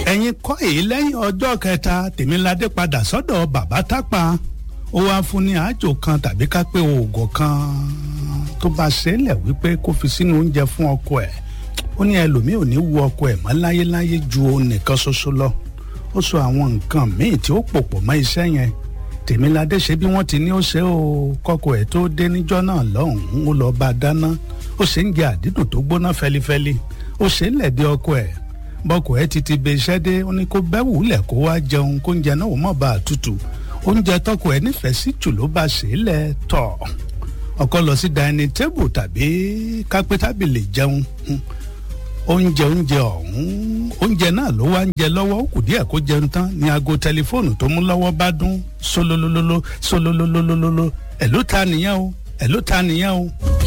ẹ̀yin kọ́ èyí lẹ́yìn ọjọ́ kẹta tèmiládé padà sọ́dọ̀ bàbá tápà ó wáá fún ní àjò kan tàbí ká pé oògùn kan tó bá ṣẹlẹ̀ wípé kó fi sínú oúnjẹ fún ọkọ ẹ̀ ó ní ẹlòmíì ò ní wu ọkọ ẹ̀ mọ́ láyéláyé ju òun nìkan ṣoṣo lọ ó sọ àwọn nǹkan míì tí ó pòpọ̀ mọ́ iṣẹ́ yẹn tèmiládé ṣe bí wọ́n ti ní ó ṣe ó kọ́kọ́ ẹ̀ tó dé níjọ́ náà lọ́hùn-ún ó lọ́ọ́ bá a dáná ó ṣe ń jẹ àdídùn tó gbóná fẹlifẹli ó ṣe ń lẹ̀dí ọkọ ẹ̀ bọ́kọ ẹ̀ ti ti be iṣẹ́ dé ó ní kó bẹ́ wùlẹ̀ kó wá jẹun kó ń jẹ náà ó mọ̀ bá a tutù oúnjẹ tọkọ ẹ̀ nífẹ̀ẹ́ sí jù ló bá ṣe é lẹ̀ tọ̀ ọkọ lọ sí dining table tàbí kápẹ́ tábìlì jẹun oúnjẹ oúnjẹ ọ̀hún oúnjẹ náà ló wá ń jẹ lọ́wọ́ ó kù díẹ̀ kó jẹun tán ni aago tẹlifóònù tó mú lọ́wọ́ bá dún sólólólóló sólólólólóló ẹ̀ ló ta nìyẹn o ẹ̀ ló ta nìyẹn o.